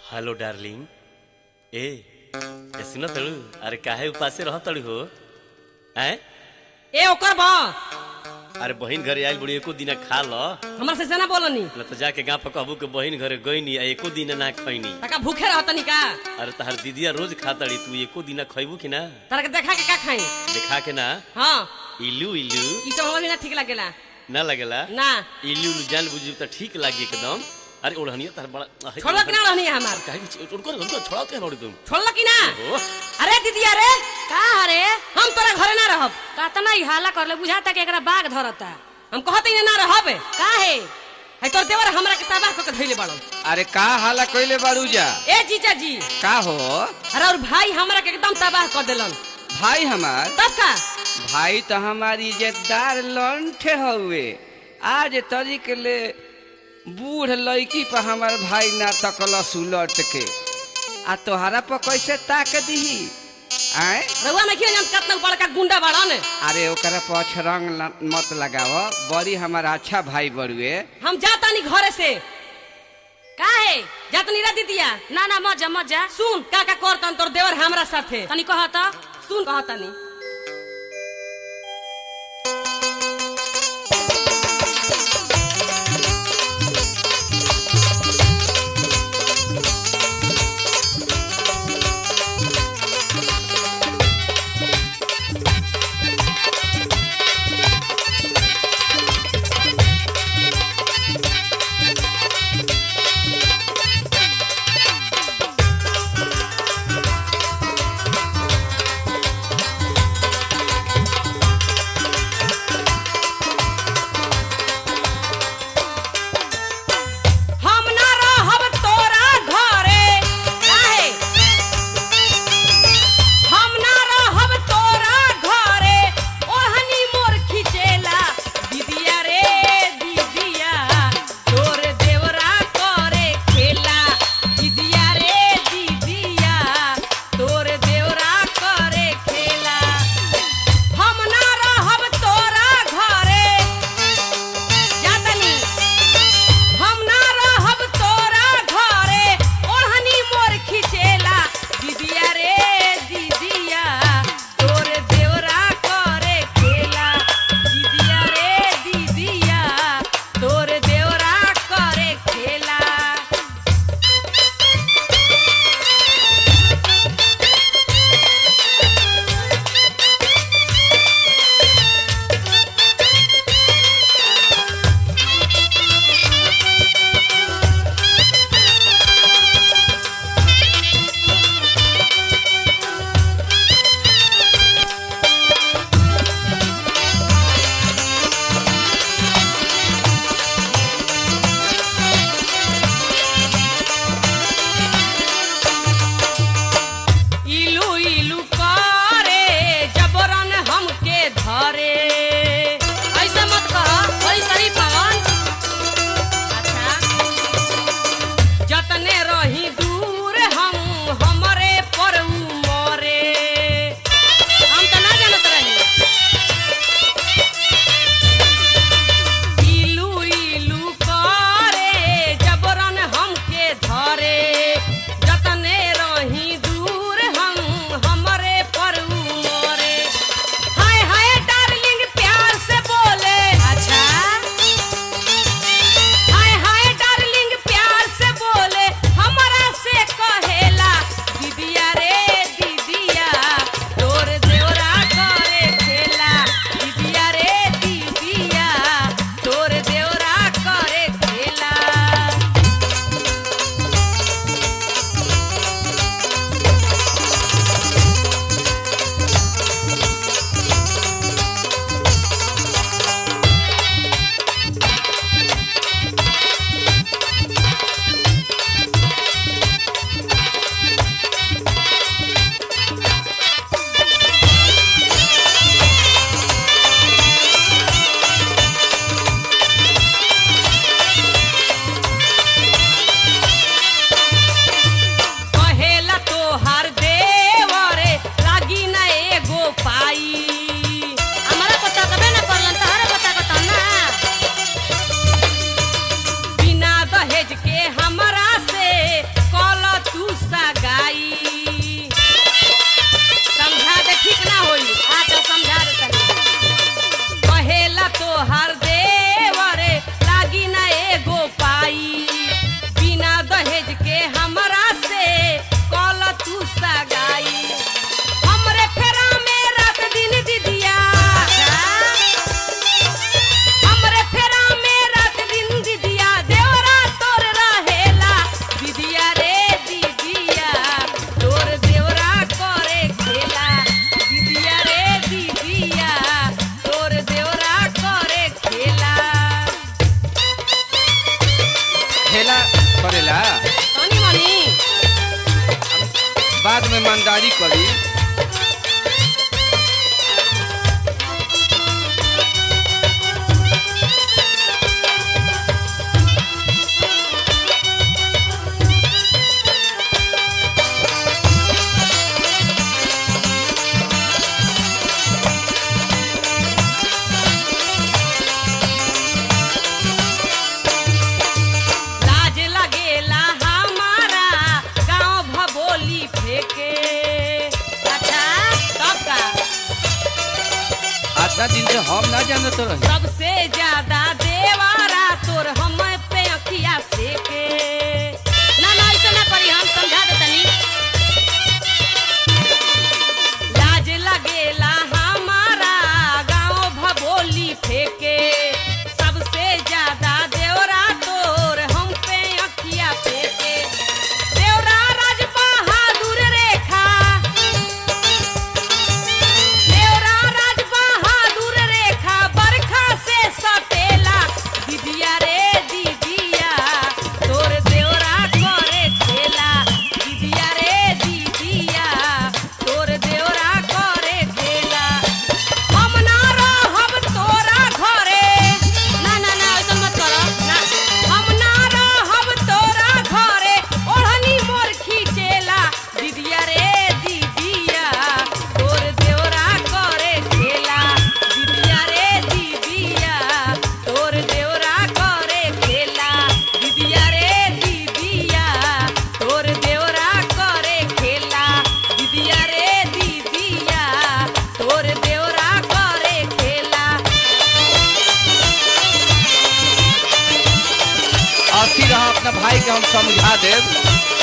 hello darling ए ए सुन तड़ू अरे काहे उपासे रह तड़ू हो हैं ए ओकर बा अरे बहिन घरे आइल बुढ़ी एको दिन खा ल हमरा से से ना बोलनी न तो जाके गाँव पर कहबू के बहिन घरे गईनी आ एको दिन ना खैनी तका भूखे रहतनी का अरे तहार दीदिया रोज खातड़ी तू एको दिन खैबू कि ना तारा के देखा के का खाई देखा के ना हाँ इलू इलू ई सब हमरा भी ना ठीक लागेला ना लगेला ना इलू इलू जान बुझू तो ठीक लागी एकदम अरे ओढ़निया तार बड़ा अहे, छोड़ो कि ना रहनी है हमार काहे कि उनको उनको छोड़ाओ के रोड़ी तुम छोड़ल कि ना ओ अरे दीदी अरे का हरे हम तोरा घरे ना रहब कतना ही हाला करले बुझाता कि एकरा बाघ धरता हम कहते ही ना रहब का है है तोर देवर हमरा के तबाह क के धइले बाड़न अरे का हाला कइले बारू जा ए जीजा जी का हो अरे और भाई हमरा के एकदम तबाह कर देलन भाई हमार तब का भाई तो हमारी इज्जतदार लंठे हउए आज तरीक ले बूढ़ लड़की पर हमार भाई ना तकलस उलट के आ तोहरा पर कैसे ताक दीही आए रउआ में किया जान कितना बड़का गुंडा बाड़न अरे ओकरा पर अछरंग ल- मत लगाव बड़ी हमारा अच्छा भाई बड़ुए हम जातानी घरे से का है जातनी रा दीदिया ना ना मजा मजा सुन का का करतन तोर देवर हमरा साथे तनी कहता सुन कहतानी करेला तनी मनी बाद में ईमानदारी करी लाज लगेला हमारा गांव भबोली फेंके अच्छा तब का आधा दिन से हम ना जानत रही सबसे ज्यादा देवारा तोर हम पे अखिया सेके ना ना ऐसे ना करी हम समझा दे तनी लाज लगेला हमारा गांव भबोली फेंके सबसे ज्यादा देवरा तोर हम पे अखिया फेंके देवरा राज बहादुर रेखा देवरा राज बहादुर रेखा बरखा से सटेला दीदिया रे दीदिया तोर देवरा करे खेला दीदिया रे दीदिया तोर देवरा करे खेला हम ना रहब तोरा घरे ना ना ना ऐसे मत करो ना हम ना रहब तोरा घरे ओढ़नी मोर खींचेला दीदिया रे दीदिया तोर देवरा करे खेला दीदिया रे दीदिया तोर देवरा करे खेला दीदिया रे दीदिया तोर देवरा करे खेला दीदिया रे दीदिया तोर देवरा करे खेला अथी रहा अपना भाई के हम समझा देब